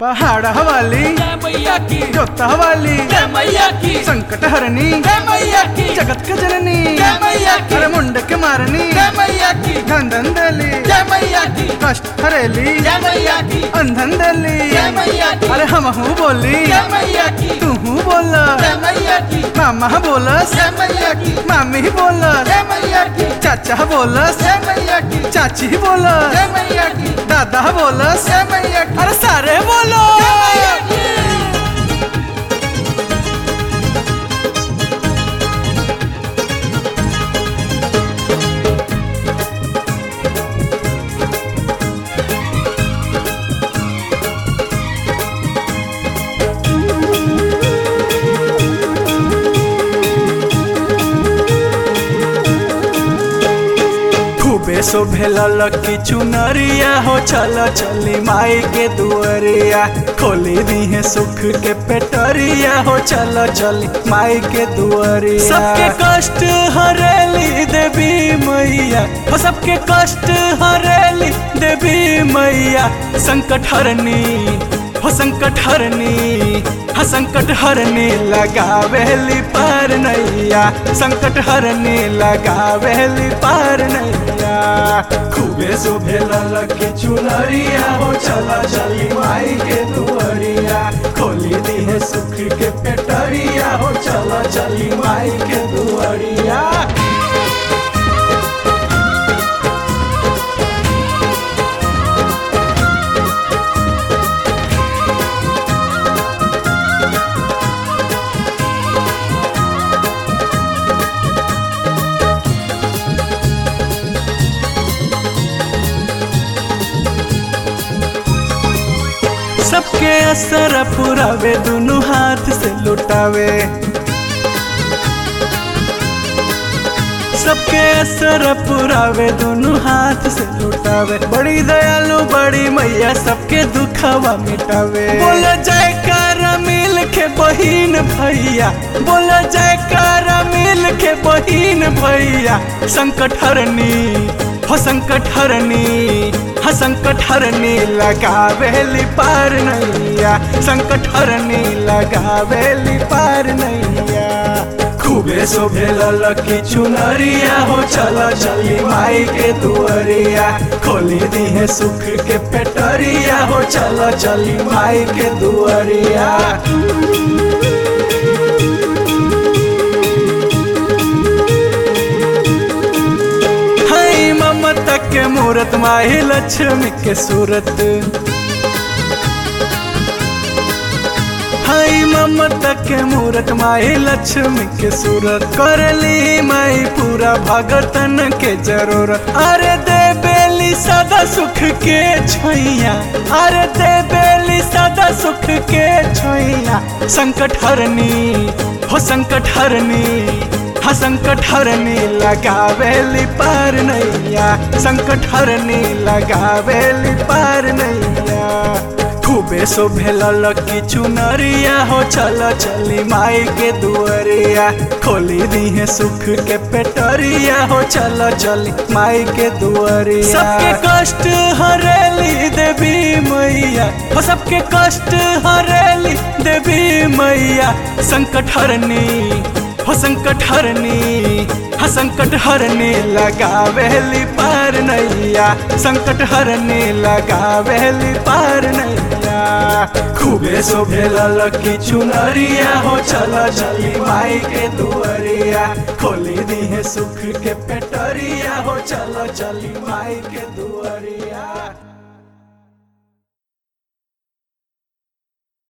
पहाड़ हवाली जय मैया की जोता हवाली जय मैया की संकट हरनी जय मैया की जगत के जननी जय मैया की अरे मुंड के मारनी जय मैया की धंधन दली जय मैया की कष्ट हरेली जय मैया की अंधन दली जय मैया की अरे हम हूँ बोली जय मैया की तू हूँ बोला जय मैया की मामा बोलस जय मैया की मामी बोलस जय मैया की चाचा बोलस जय मैया की चाची बोलस जय मैया की दादा बोलस जय मैया की अरे सारे बोलो जय मैया की खूबे शोभेला लकी चुनरिया हो चल चली माई के दुअरिया खोली दी है सुख के पेटरिया हो चल चली माई के दुअरिया सबके कष्ट हरेली देवी मैया हो सबके कष्ट हरेली देवी मैया संकट हरनी हो संकट हरनी हा संकट हरनी लगावेली पार नैया संकट हरनी लगावेली पार नैया खूबे शोभे ललकी चुनरिया हो चला चली माई के दुअरिया खोली दी है सुख के पेटरिया हो चला चली माई के दुअरिया सबके असर पुरावे दोनों हाथ से लुटावे सबके असर पुरावे दोनों हाथ से लुटावे बड़ी दयालु बड़ी मैया सबके दुखवा मिटावे बोल जयकारा मिल के बहिन भैया बोल जयकारा मिल के बहिन भैया संकट हरनी हो संकट हरनी हा संकट हरनी लगावेली पार नैया संकट हरनी लगावेली पार नैया खूबे शोभे ललकी चुनरिया हो चला चली माई के दुअरिया खोली दी है सुख के पेटरिया हो चला चली माई के दुअरिया हाय ममता के मूरत माही लक्ष्मी के सूरत हाय ममता के मूरत माही लक्ष्मी के सूरत करली माई पूरा भगतन के जरूरत अरे दे बेली सदा सुख के छैया अरे दे बेली सदा सुख के छैया संकट हरनी हो संकट हरनी हा संकट हरनी लगावेली पार नैया संकट हरनी लगावेली पार नैया खूबे शोभे ललकी चुनरिया हो चल चली माई के दुअरिया खोली दी है सुख के पेटरिया हो चल चली माई के दुअरिया सबके कष्ट हरेली देवी मैया हो सबके कष्ट हरेली देवी मैया संकट हरनी हो संकट हरनी हा संकट हरनी लगावेली पार नैया संकट हरनी लगावेली पार नैया खूबे शोभे ललकी चुनरिया हो चला चली माई के दुअरिया खोली दी है सुख के पेटरिया हो चला चली माई के दुअरिया